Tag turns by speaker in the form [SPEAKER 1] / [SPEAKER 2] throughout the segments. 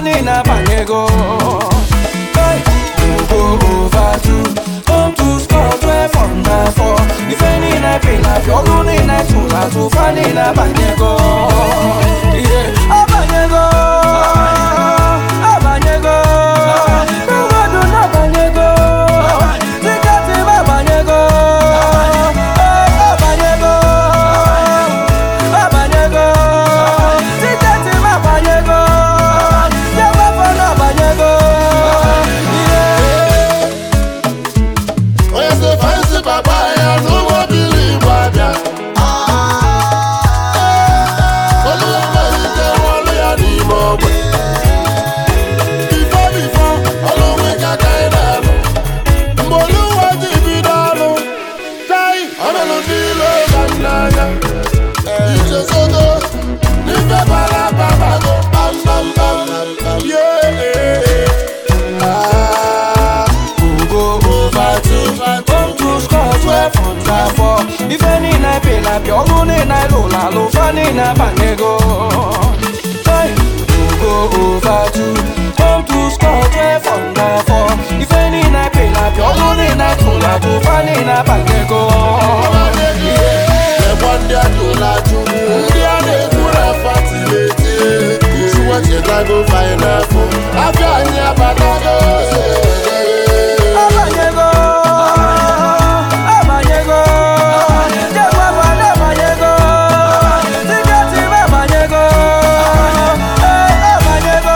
[SPEAKER 1] niile abanyego Hey, go over two home to score twelve under four ife niile pịlapịa ọlụ niile tụlatụ fa niile abanyego Yeah, abanyego abanyego mmadụ na-abanyego tiketi m abanyego Eh, abanyego abanyego tiketi m abanyego jewafọ na abanyego Yeah.
[SPEAKER 2] onye si fansi papa ya n'ụgbọ bili igbo abịa oluwe ike ọlụ ya n'ime ogbe bifo bifo ọlụwe ka ka ị na-alụ mgbe oluwe ji bido ọlụ tai ọmelụ niile ba n'anya ichezogo n'ife bara babago kpamkpamkpam yeah
[SPEAKER 1] go over two home to score twelve under four ife niile pịlapịa ọlụ niile lụrụ alụ fa niile abanyego Hey, go over two home to score twelve under four ife niile pịlapịa ọlụ niile tụrụ atụ fa niile abanyego
[SPEAKER 2] Ẹ̀gbọ́n ndị ajụla ajụ ndị a na-ekwuru afa tiri eti Chuwa chetago fainafụ afịa anyị abatago
[SPEAKER 1] abanyego abanyego jegwaba abanyego tiketi m abanyego Eh, abanyego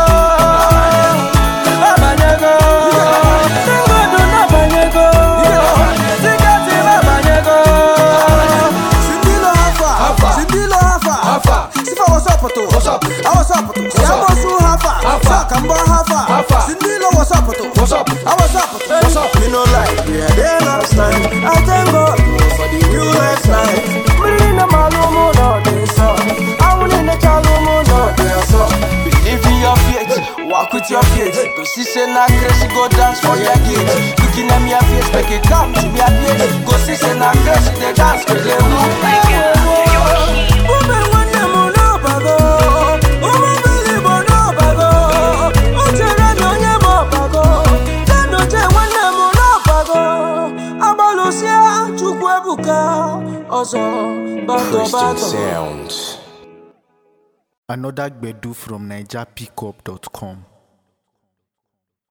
[SPEAKER 1] abanyego tingodu n'abanyego tiketi m abanyego
[SPEAKER 3] Sindilo hafa, sindilo hafa, sifa wasapoto, awasapoto, siamosu hafa, sakambo hafa, sindilo wasapoto, awasapoto. Me no like we are there last time. I thank God for the new last night.
[SPEAKER 1] mmiri na malụmụ nọ dị nsọ anwụrụ na-echalụmụ nọ dị nsọ Believe in your faith, walk with your faith Go see say na grace, go dance for your gate Looking at me a face, make it come to me a place Go see say na grace, they dance for them
[SPEAKER 3] Ume nwanne m n'ọbago, ụmụ mmiri bụ n'ọbago, uchere na onye m ọbago, Chanoche nwanne m n'ọbago, agbalụsịa Chukwu ebuka ọzọ bago bago.
[SPEAKER 4] Another Gbedu from NigerPickup.com.